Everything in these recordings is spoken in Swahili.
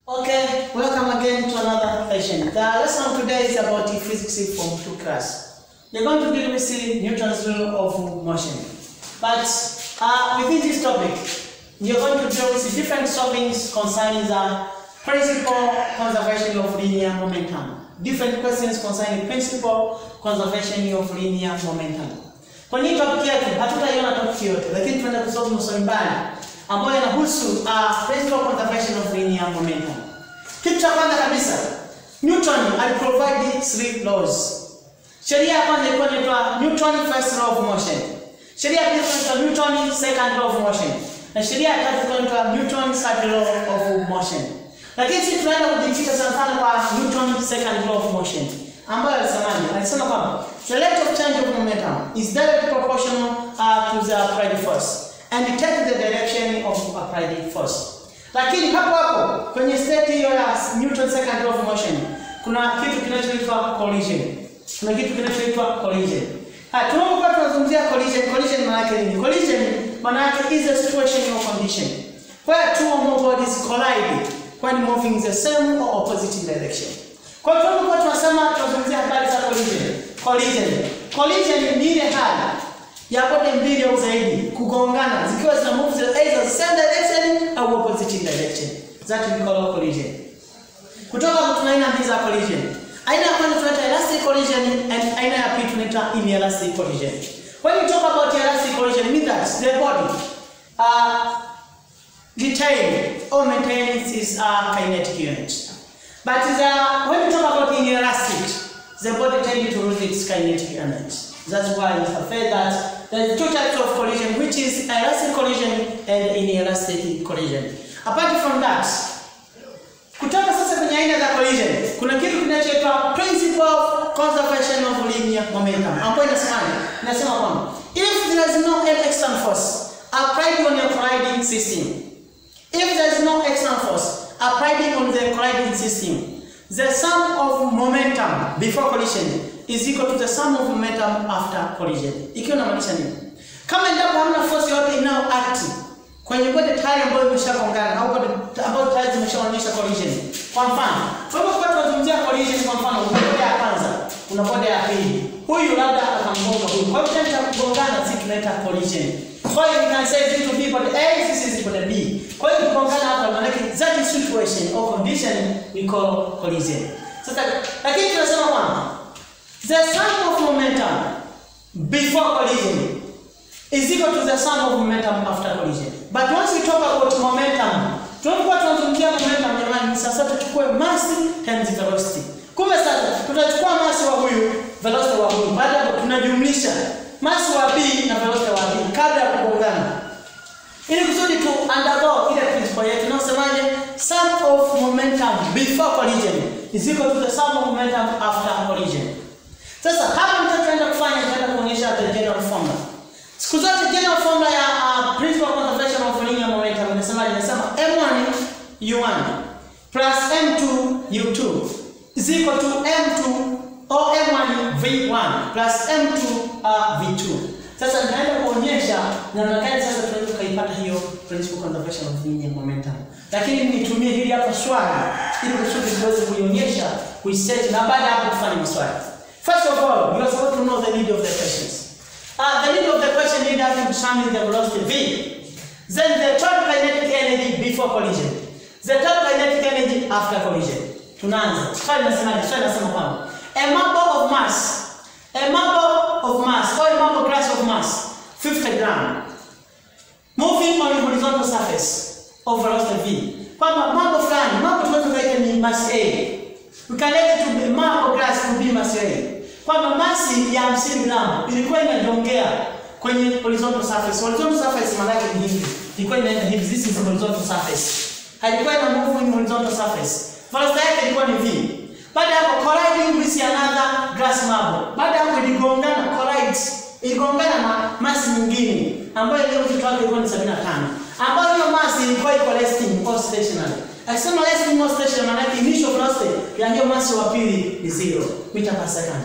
Okay, welcome again to another session. The lesson today is about the physics from 2 class. We're going to deal with the Newton's law of motion. But uh, within this topic, we are going to deal with the different solvings concerning the principal conservation of linear momentum. Different questions concerning principal conservation of linear momentum. Kwenye hii topic yetu hatutaiona topic yote, lakini tunaenda kusoma maswali mbali ambayo yanahusu uh, principal conservation of linear momentum. Kitu cha kwanza kabisa, Newton aliprovide three laws. Sheria ya kwanza ilikuwa inaitwa Newton first law of motion. Sheria ya pili ilikuwa inaitwa Newton second law of motion. Na sheria ya tatu ilikuwa inaitwa Newton third law of motion. Lakini sisi tunaenda kujikita sana sana kwa Newton second law of motion ambayo alisemaje? Alisema kwamba the rate of change of momentum is directly proportional uh, to the applied force and take the direction of applied force. Lakini hapo hapo kwenye state hiyo ya Newton second law of motion kuna kitu kinachoitwa collision. Kuna kitu kinachoitwa collision. Ha, tunapokuwa tunazungumzia collision, collision maana yake nini? Collision maana yake is a situation or condition where two or more bodies collide when moving in the same or opposite direction. Kwa hiyo tunapokuwa tunasema tunazungumzia habari za collision. Collision. Collision ni ile hali ya pande mbili au zaidi kugongana zikiwa zina move the either the same direction au opposite direction. That we call collision. Kutoka kwa tuna aina mbili za collision. Aina ya kwanza tunaita elastic collision and aina ya pili tunaita inelastic collision. When we talk about elastic collision, it means that the body uh, retain or maintain its uh, kinetic unit. But the, when we talk about inelastic, the body tends to lose its kinetic unit. That's why we have said that there are two types of collision, which is elastic collision and inelastic collision. Apart from that, kutoka sasa kwenye aina za collision, kuna kitu kinachoitwa principle of conservation of linear momentum, ambayo inasemaje? Inasema kwamba if there is no external force applied on your colliding system, if there is no external force applied on the colliding system, the sum of momentum before collision is equal to the sum of momentum after collision. Ikiwa inamaanisha nini? Kama endapo hamna force yote inayo act kwenye bodi tayari ambayo imeshagongana au bodi ambayo tayari zimeshaonyesha collision. Kwa mfano, tunapokuwa tunazungumzia collision, kwa mfano, kuna bodi ya kwanza, kuna bodi ya pili. Huyu labda akamgonga huyu. Kwa hiyo kitendo cha kugongana sisi tunaita collision. Kwa hiyo you can say vitu B body A, this is body B. Kwa hiyo kugongana hapa maana yake that is situation or condition we call collision. Sasa lakini tunasema kwamba the sum of momentum before collision is equal to the sum of momentum after collision. But once we talk about momentum, tunapokuwa tunazungumzia momentum jamani, sasa tuchukue mass times velocity. Kumbe sasa tutachukua mass wa huyu, velocity wa huyu. Baada ya tunajumlisha mass wa B na velocity wa B kabla ya kugongana. Ili kusudi tu undergo ile principle yetu inayosemaje sum of momentum before collision is equal to the sum of momentum after collision. Sasa hapa mtachoenda kufanya tutaenda kuonyesha the general formula. Siku zote general formula ya uh, principle of conservation of linear momentum inasemaje? Inasema m1 u1 plus m2 u2 is equal to m2 or m1 v1 plus m2 uh, v2. Sasa nitaenda kuonyesha namna gani sasa tunaweza kuipata hiyo principle conservation of linear momentum. Lakini nitumie hili hapa swali ili kusudi tuweze kuionyesha, kuiset na baada ya hapo kufanya maswali. First of all, you are supposed to know the need of the questions. Uh, the need of the question need us to determine the velocity v. Then the total kinetic energy before collision. The total kinetic energy after collision. Tunaanza. Swali nasemaje? Swali nasema kwamba a marble of mass, a marble of mass or a marble glass of mass 50 gram moving on a horizontal surface of velocity v. Kwamba marble fulani, marble tunaweza kuita ni mass A. We can let it to be marble glass to be mass A kwamba masi ya 50 gramu ilikuwa inajongea kwenye horizontal surface. Horizontal surface maana yake ni hivi. Ilikuwa inaenda hivi. This is horizontal surface. Haikuwa ina move in horizontal surface. Velocity yake ilikuwa ni v. Baada ya hapo colliding with another glass marble. Baada ya hapo iligongana collide. Iligongana na masi nyingine ambayo ile uzito wake ilikuwa ni 75. Ambayo hiyo masi ilikuwa iko resting or stationary. Akisema resting or stationary maana yake initial velocity ya hiyo masi wa pili ni 0 meter per second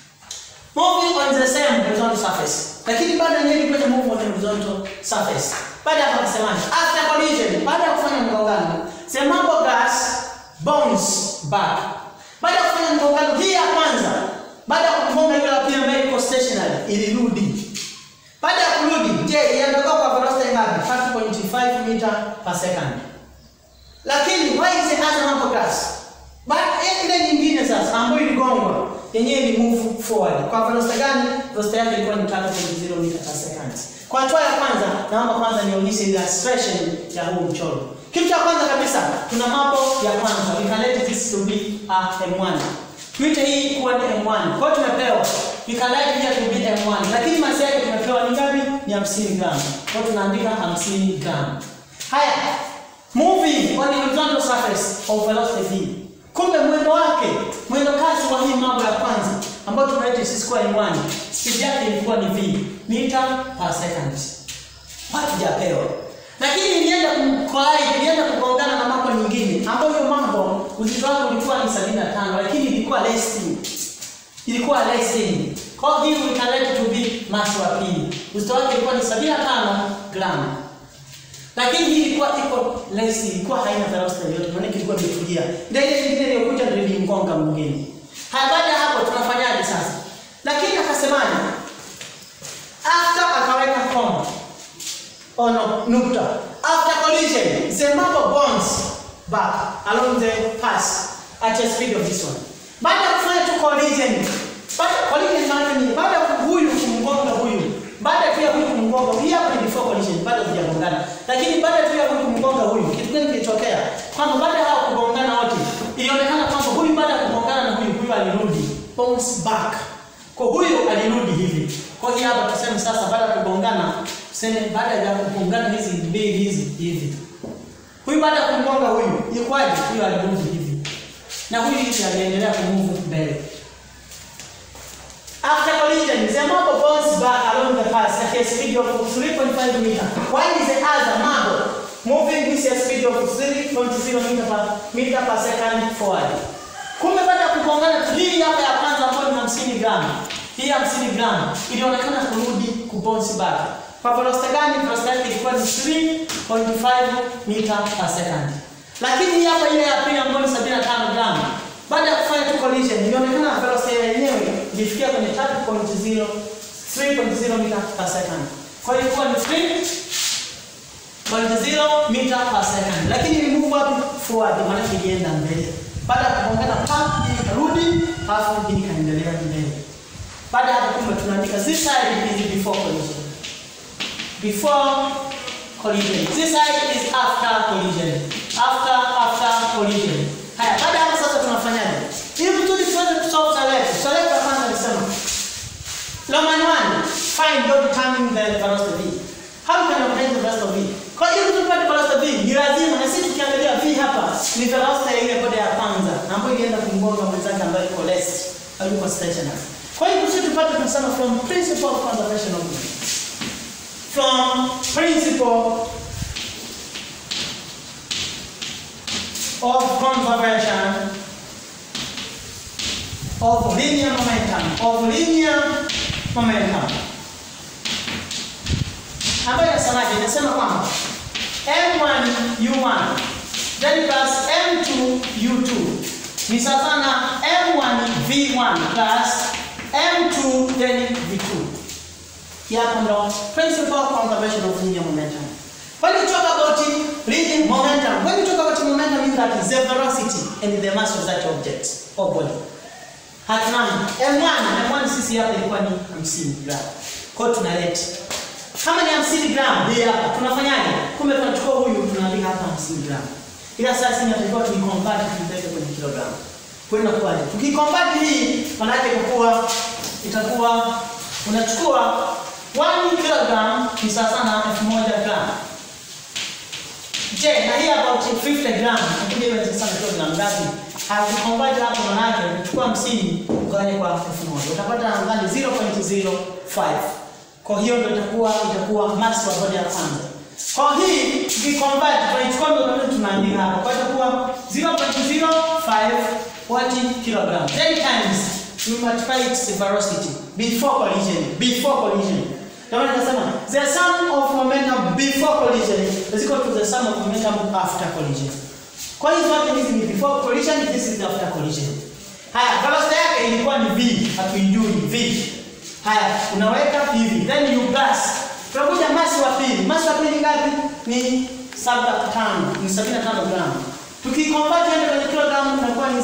moving on the same horizontal surface. Lakini baada ya nini kwenda move on the horizontal surface? Baada ya kusemaje? After collision, baada ya kufanya mgongano, the marble glass bounce back. Baada ya kufanya mgongano hii ya kwanza, baada ya kugonga ile ya pili ambayo iko stationary, ilirudi. Baada ya kurudi, je, iondoka kwa velocity ngapi? 5.5 meter per second. Lakini why is it other number class? But ile nyingine sasa ambayo iligongwa yenyewe ni move forward. Kwa velocity gani? Velocity yake ilikuwa ni 3.0 meter per second. Kwa hatua ya kwanza, naomba kwanza nionyeshe illustration ya huu mchoro. Kitu cha kwanza kabisa, tuna mambo ya kwanza. We can let this to be a M1. Tuite hii kuwa ni M1. Kwa hiyo tumepewa we can let here to be M1. Lakini masi yake tumepewa ni ngapi? Ni 50 gram. Kwa hiyo tunaandika 50 gram. Haya, moving on the horizontal surface of velocity v. Kumbe mwendo wake, mwendo kasi wa hii mambo ya kwanza ambayo tunaita sisi kwa M1, speed yake ilikuwa ni v, meter per second. Hatujapewa. Lakini ilienda kumkwai, ilienda kugongana na mambo nyingine ambayo hiyo mambo uzito wake ulikuwa ni 75 lakini ilikuwa resting. Ilikuwa resting. Kwa hiyo we can let it to be mass wa pili. Uzito wake ulikuwa ni 75 gram. Lakini hii ilikuwa iko less, ilikuwa haina velocity yoyote, maana ilikuwa imetulia. Ndio ile nyingine iliyokuja ndio ilimgonga mwingine. Haya, baada ya hapo tunafanyaje sasa? Lakini akasemaje? After akaweka koma. Oh no, nukta. After collision, the marble bounce back along the path at a speed of this one. Baada ya kufanya tu collision, baada collision maana ni baada ya huyu kumgonga huyu baada tu ya huyu kumgonga, hii hapa ni before collision, bado hajagongana. Lakini baada tu ya huyu kumgonga huyu, kitu gani kilitokea? Kwamba baada ya hao kugongana wote, ilionekana kwamba huyu baada ya kugongana na huyu, huyu alirudi bounce back. Kwa huyu alirudi hivi. Kwa hiyo hapa tuseme sasa baada ya kugongana, tuseme baada ya kugongana hizi mbili hizi hivi. Huyu baada ya kumgonga huyu, ilikuwaje? Huyu alirudi hivi. Na huyu hivi aliendelea kumove mbele. After collision, the marble bounces back along the path at a speed of 3.5 meter, while the other marble moving with a speed of 3.0 meter per, meter per second forward. Kumbe baada ya kugongana hii hapa ya kwanza ambayo ni 50 gram, hii 50 gram ilionekana kurudi kubounce back. Kwa velocity gani? Velocity yake ilikuwa ni 3.5 meter per second. Lakini hii hapa ile ya pili ambayo ni 75 gram baada ya kufanya tu collision ilionekana velocity yenyewe ilifikia kwenye 3.0 3.0 meter per second. Kwa hiyo ilikuwa ni 3.0 meter per second. Lakini ili move wapi? Forward, maana ilienda mbele. Baada ya kugongana pa ikarudi, halafu hii ikaendelea mbele. Baada ya hapo kumbe tunaandika this side is before collision. Before collision. This side is after collision. After after collision. Haya, baada ya hapo sasa tunafanyaje? Ili kusudi tuweze kusolve select. Select ya kwanza nisema. Roman 1, find or determine the velocity v. How can you find the velocity v? Kwa hiyo tupate velocity v, ni lazima na sisi tukiangalia v hapa ni velocity ile bodi ya kwanza ambayo ilienda kumgonga mwenzake ambaye iko rest au yuko stationary. Kwa hiyo kusudi tupate tunasema from principle of conservation of movement. From principle of conservation of linear momentum of linear momentum ambayo inasemaje? Inasema kwamba m1 u1 then plus m2 u2 ni sawa na m1 v1 plus m2 then v2. Hapo ndo principle of conservation of linear momentum. When you talk about linear momentum, when you talk about momentum, means that is the velocity and the mass of that object or body. Hatimaye M1, M1 sisi hapa ilikuwa ni 50 gram. Kwa hiyo tunaleta. Kama ni 50 gram hii hapa tunafanyaje? Kumbe tunachukua huyu tunaandika hapa 50 gram. Ila sasa tunatakiwa tuiconvert tuipeleke kwenye kilogram. Kwa hiyo inakuwaje? Tukiconvert hii maana yake itakuwa itakuwa unachukua 1 kilogram ni sawa na 1000 gram. Je, na hii about 50 gram, lakini hiyo ni sana kilogram ngapi? Hakukonvert hapo maana yake unachukua 50 ugawanye kwa 1000. Utapata nadhani 0.05. Kwa hiyo ndio itakuwa itakuwa mass wa bodi ya kwanza. Kwa hii tukiconvert tunaichukua ndio tunaandika hapa. Kwa hiyo itakuwa 0.05 what kilogram. Then times we multiply its velocity before collision, before collision. Kama nikasema the sum of momentum before collision is equal to the sum of momentum after collision. Kwa hiyo zote hizi ni before collision, this is after collision. Haya, velocity yake ilikuwa ni v, hatuijui v. Haya, unaweka hivi, then you gas. Tunakuja masi wa pili. Masi wa pili ngapi? Ni 75, ni 75 gramu. Tukiconvert kwenda kwenye kilogramu inakuwa ni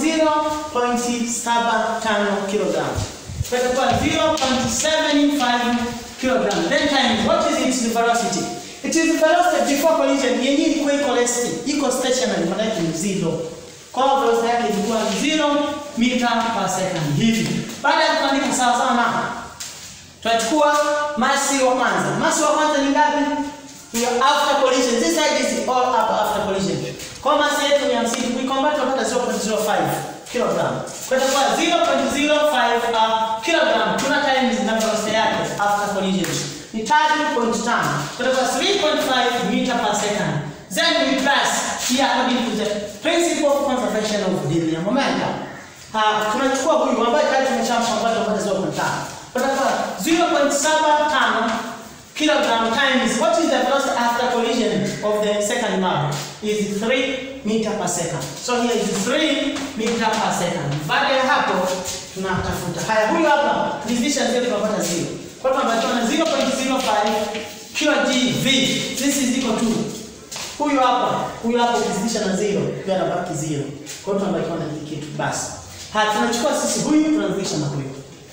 0.75 kilogramu. Kwa hiyo itakuwa 0.75 kilogram. Then times what is its velocity? It is the velocity before collision yenyewe ilikuwa iko rest, iko stationary, maana yake ni zero. Kwa hiyo velocity yake ilikuwa 0 meter per second hivi. Baada ya kuandika sawa sawa na tunachukua masi wa kwanza. Masi wa kwanza ni ngapi? Hiyo after collision. This side is all up after collision. Kwa hiyo masi yetu ni 50, kuiconvert tunapata 0.05 kilogram. Kwa hiyo itakuwa 0.05 uh, kilogram. Tuna times na velocity yake after collision. Ni 3.5. Kwa hiyo itakuwa 3.5 meter per second. Then we plus here according to the principle of conservation of linear momentum. Uh, tunachukua huyu ambaye tayari tumeshampata tunapata 0.5. Kwa hiyo itakuwa 0.75 kilogram times what is the velocity after collision of the second mob is 3 meter per second. So here is 3 meter per second. Baada ya hapo tunatafuta. Haya huyu hapa division zetu tunapata 0. Kwa hiyo tunapata na 0.05 kg v. This is equal to huyu hapa, huyu hapa ukizidisha na 0, pia anabaki 0. Kwa hiyo tunabaki na hiki kitu basi. Haya tunachukua sisi huyu tunazidisha na huyu.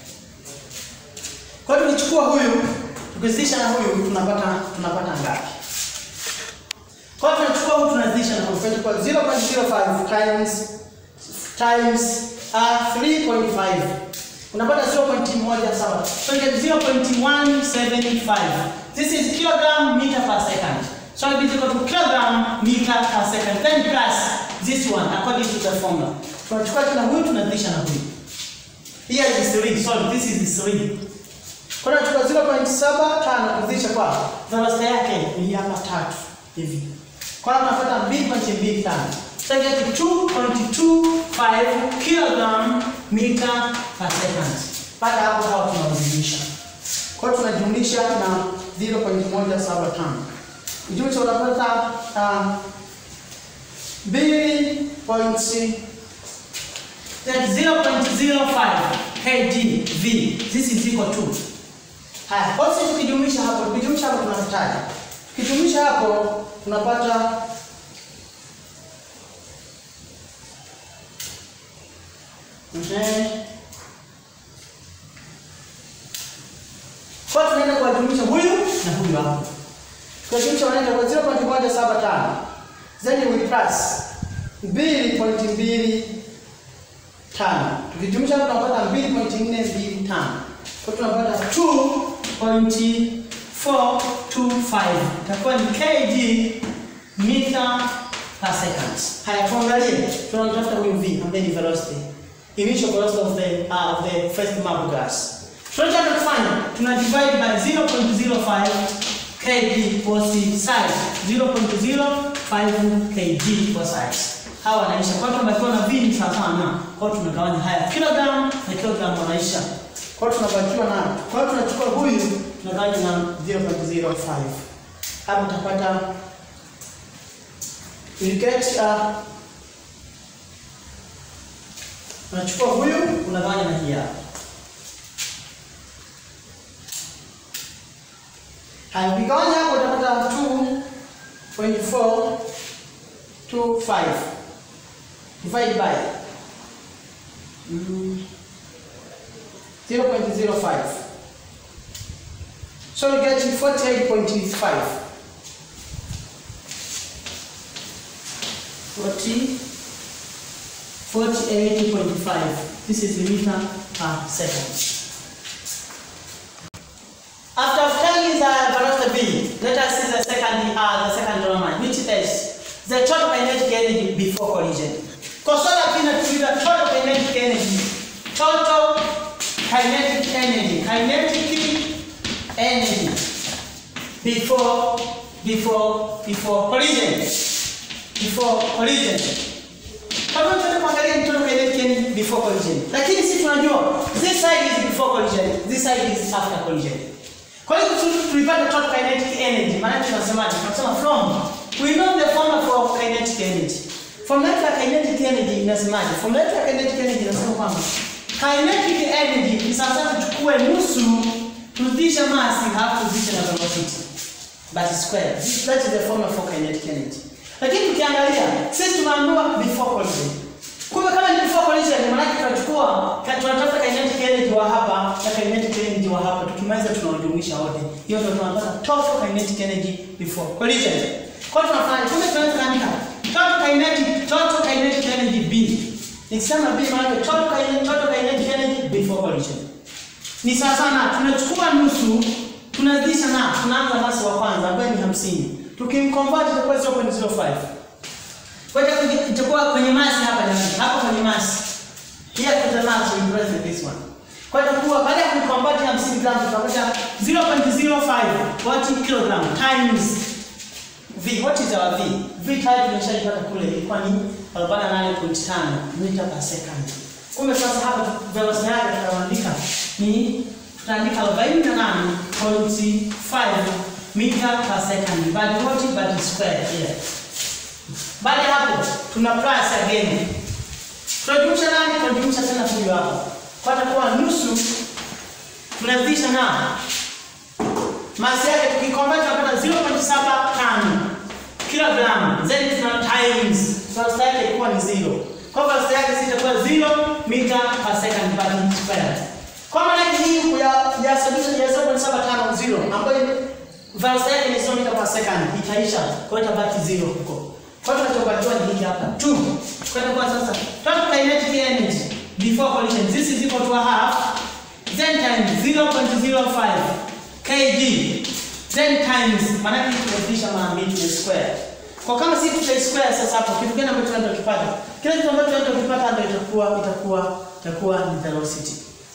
Kwa hiyo tukichukua huyu tukizidisha na huyu tunapata tunapata ngapi? Kwa hiyo tunachukua huyu tunazidisha na huyu kwa 0.05 times times uh, 3.5 unapata 0.17 so you get 0.175 this is kilogram meter per second so it is equal to kilogram meter per second then plus this one according to the formula tunachukua tena huyu tunazidisha na huyu here is 3 sorry this is 3 kwa hiyo tunachukua 0.75 kuzidisha kwa velocity yake ni hapa tatu hivi. Kwa hiyo tunapata 2.25. So you get 2.25 kilogram meter per second. Baada hapo hapo tunazidisha. Kwa hiyo tunajumlisha na 0.175. Jumlisha unapata uh, 2. That 0.05 kg v. This is equal to Haya, kwa sisi tukijumlisha hapo, tukijumlisha hapo tunapataje? Tukijumlisha hapo tunapata Ehe. Kwa tunaenda kuwajumlisha huyu na huyu hapo. Tukijumlisha wanaenda kwa 0.175. Then we plus 2.25. Tukijumlisha hapo tunapata 2.425. Kwa tunapata 2.425 itakuwa ni kg meter per second. Haya, tuangalie, tunatafuta huyu v ambaye ni velocity, initial velocity of the uh, of the first marble gas. Tunataka kufanya, tuna divide by 0.05 kg per size, 0.05 kg per size. Hawa wanaisha kwa hiyo tunabakiwa na v ni sawa sawa na, kwa hiyo tunagawanya haya kilogram na kilogram wanaisha kwa hiyo tunabakiwa na kwa hiyo tunachukua huyu tunagawanya na 0.05 hapo utapata you get uh, unachukua huyu unagawanya na hii hapa haya ukigawanya hapo utapata 2.425 divide by mm, 0.05. So you get 48.5. 40, 48.5. This is the meter per second. After obtaining the velocity V, let us see the second, uh, the second Roman, which is the total kinetic energy before collision. Consider the total kinetic energy. Total kinetic energy, kinetic energy before before before collision, before collision. Kama tunataka kuangalia ni total kinetic energy before collision, lakini sisi tunajua this side is before collision, this side is after collision. Kwa hiyo tulipata total kinetic energy, maana tunasemaje? Tunasema from we know the formula for kinetic energy. Formula yetu ya kinetic energy inasemaje? Formula yetu ya kinetic energy inasema kwamba kinetic energy ni sawa sawa tuchukue nusu tuzidisha mass halafu tuzidishe na velocity but square. That is the formula for kinetic energy. Lakini tukiangalia sisi tumeambiwa before collision. Kumbe kama ni before collision maana yake tunachukua ka- tunatafuta kinetic energy wa hapa na kinetic energy wa hapa tukimaliza tunawajumlisha wote. Hiyo ndio tunapata total kinetic energy before collision. Kwa hiyo tunafanya kumbe tunaweza kuandika total kinetic total kinetic energy B. Nikisema B maana yake total kinetic total kinetic energy before collision. Ni sawa sana tunachukua nusu tunazidisha na tunaanza masi wa kwanza ambaye ni 50. Tukimconvert itakuwa 0.05. Kwa hiyo itakuja- itakuwa kwenye masi hapa jamani. Hapa kwenye masi. Here to the mass we present this one. Kwa hiyo itakuwa baada ya kuconvert 50 gram tutapata 0.05 watt kilogram times V. What is our V? V tayari tumeshaipata kule ilikuwa ni 48.5 meter per second. Kumbe sasa hapa velocity yake tutaandika ni tutaandika 48.5 meter per second. But what but square here. Baada ya hapo tuna plus again. Tunajumlisha nani? Tunajumlisha tena huyu hapo. Kwa takuwa nusu tunazidisha na masi yake tukiconvert tunapata 0.75 kilogram then tuna times velocity yake ilikuwa ni 0 kwa hivyo velocity yake sisi itakuwa 0 meter per second per square kwa maana yake hii ya ya solution ya 0.75 0 ambayo velocity yake ni 0 meter per second itaisha kwa hiyo itabaki 0 huko kwa hiyo tunachopatiwa ni hiki hapa 2 kwa hiyo kwa sasa total kinetic energy before collision this is equal to a half then times 0.05 kg then times maana yake tunazidisha mara mbili ni square. Kwa kama sisi tuta square sasa hapo kitu gani ambacho tunaenda kupata? Kile kitu ambacho tunaenda kupata ndio itakuwa itakuwa itakuwa ni velocity.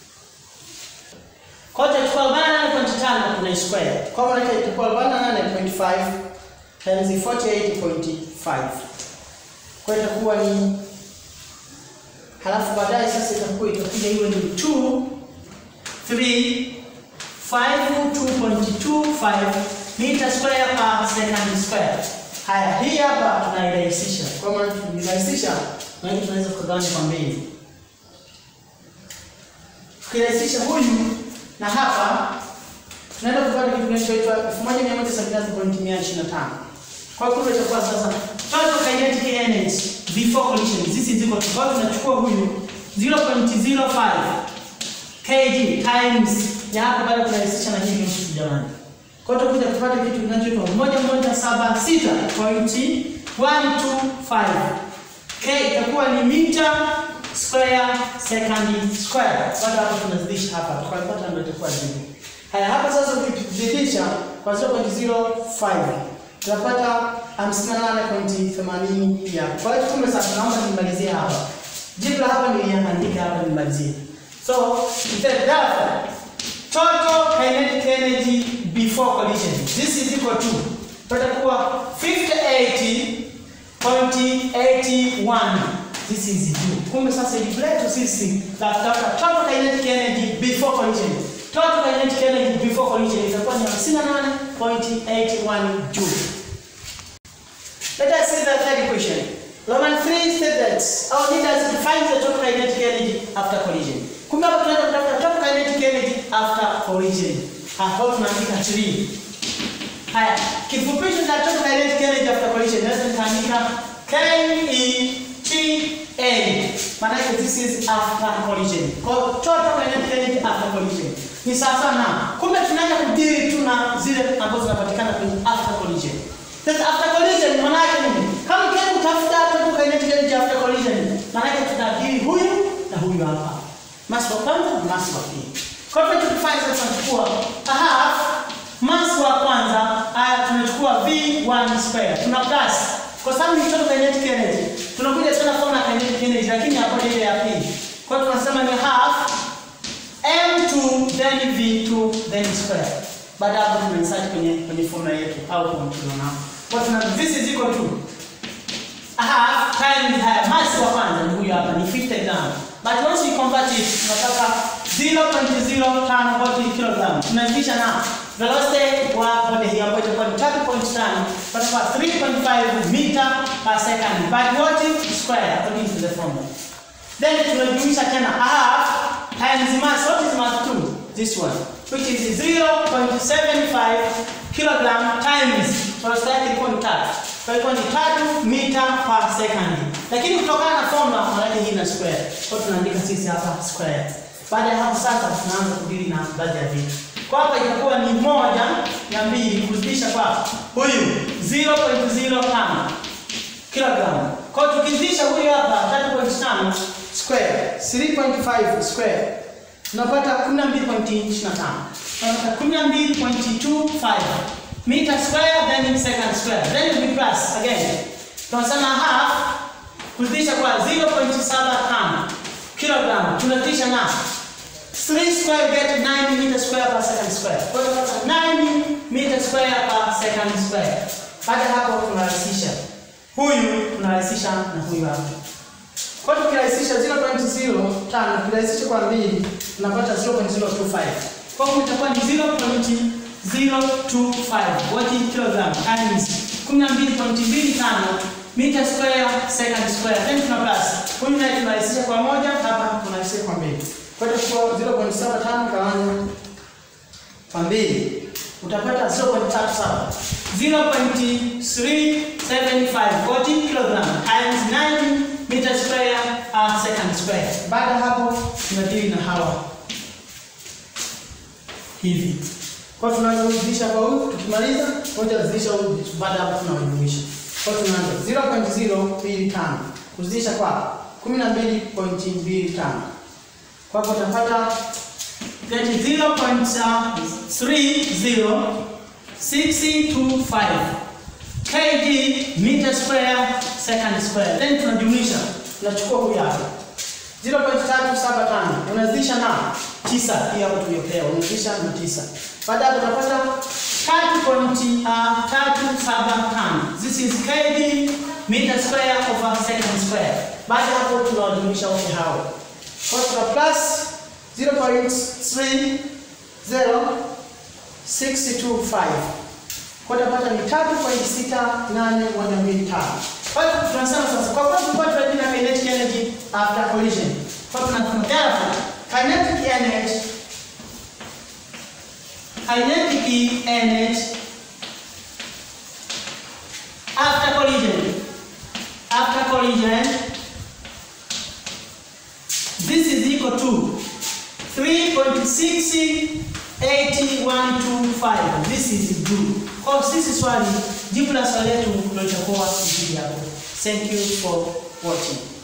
Kwa hiyo tutachukua 48.5 tuna square. Kwa maana yake itakuwa 48.5 times 48.5. Kwa hiyo itakuwa ni halafu baadaye sasa itakuwa itakuja iwe ni 2 3 52.25 meter square per second square. Haya, hii hapa tunairahisisha. Kwa maana tunairahisisha, na hii tunaweza kugawanya kwa mbili. Tukirahisisha huyu na hapa tunaenda kupata kitu kinachoitwa 1173.125. Kwa hiyo kumbe itakuwa sasa total kinetic energy before collision. This is equal to kwa hiyo tunachukua huyu 0.05 kg times ya hapa baada kurahisisha na hivi nusu jamani. Kwa hiyo tutakuja kupata kitu kinachoitwa 1176.125 k itakuwa ni mita square second square. Baada hapo tunazidisha hapa tukapata ndio itakuwa jibu. Haya hapa sasa ukizidisha kwa 0.05 tutapata 58.80 pia. Kwa hiyo kumbe sasa naomba nimalizie hapa. Jibu la hapa niliandika hapa nimalizie. So, the therefore, total kinetic energy before collision. This is equal to tutakuwa 5080.81. This is juu. Kumbe sasa jibu letu sisi la kutafuta total kinetic energy before collision. Total kinetic energy before collision itakuwa ni 58.81 joule. Let us see the third question. Roman 3 states that our leaders define the total kinetic energy after collision. Kumbe hapo tunaenda kutafuta total kinetic energy after collision. Hapo tunaandika 3. Haya, kifupisho cha total kinetic energy after collision naweza nikaandika KETA. Maana yake this is after collision. Kwa hiyo total kinetic energy after collision. Ni sawa sana. Kumbe tunaenda kudili tu na zile ambazo zinapatikana kwenye after collision. Sasa after collision maana yake nini? Kama ukienda kutafuta total kinetic energy after collision, maana yake tutadili huyu na huyu hapa. Mass wa kwanza na mass wa pili. Kwa hiyo tunachofanya sasa tunachukua a half mass wa kwanza, haya tunachukua V1 square. Tuna plus kwa sababu ni total kinetic energy. Tunakuja tena formula ya kinetic energy lakini hapo ile ya pili. Kwa hiyo tunasema ni half m2 then v2 then square. Baada hapo tunainsert kwenye kwenye formula yetu au kwa tunaona hapo. Kwa tuna this is equal to a half times haya mass wa kwanza ni huyu hapa ni 50 gram. But once we convert it tunataka 0.05 watt kilogram. Tunazidisha na velocity wa body hii ambayo itakuwa ni tano pata kwa 3.5 meter per second but what is square according to the formula then tunajumlisha tena half times mass what is mass 2 this one which is 0.75 kilogram times velocity yake ilikuwa ni tatu kwa hiyo ni tatu meter per second lakini kutokana na formula maana hii ina square kwa hiyo tunaandika sisi hapa square baada ya hapo sasa tunaanza kudili na baadhi ya vitu kwa hapa itakuwa ni moja na mbili kuzidisha kwa huyu 0.05 kilogram. Kwa hiyo tukizidisha huyu hapa 3.5 square 3.5 square tunapata 12.25. Tunapata 12.25 meter square then second square then we plus again. Tunasema half kuzidisha kwa 0.75 kilogram tunazidisha na 3 square get 9 meter square per second square. Kwa hiyo tunapata 9 meter square per second square. Baada ya hapo tunarahisisha. Huyu tunarahisisha na huyu hapa. Kwa hiyo tukirahisisha 0.05 tukirahisisha kwa mbili tunapata 0.025. Kwa hiyo itakuwa ni 0.025 what is kilogram times 12.25 meter square second square then tuna plus. Huyu naye tunarahisisha kwa moja, hapa tunarahisisha kwa mbili. Kwa hiyo kwa 0.75 gawanya kwa mbili utapata 0.37 0.375 40 kilogram times 9 meter square uh, second square. Baada ya hapo tunadili na hawa hivi. Kwa hiyo tunaanza kuzidisha kwa huyu, tukimaliza moja kuzidisha huyu, baada ya hapo tunawajumlisha. Kwa hiyo tunaanza 0.025 kuzidisha kwa 12.25 kwa hapo utapata that is 0.306025 kg meter square second square. Then tunajumlisha, tunachukua huyu hapa 0.375 unazidisha na 9, hii hapo tuliyopewa, unazidisha na 9. Baada hapo utapata 3.375. This is kg meter square over second square. Baada hapo tunawajumlisha wote hao. Kwa hiyo tuna plus 0.30625 kwa utapata ni 3.6815. Kwa hiyo tunasema sasa kwa sababu kwa tunajua kinetic energy after collision. Kwa hiyo tunasema therefore kinetic energy kinetic energy after collision after collision this is equal to 3.68125. This is blue. Kwa sisi swali, jibu la swali letu ndio litakuwa hili hapo. Thank you for watching.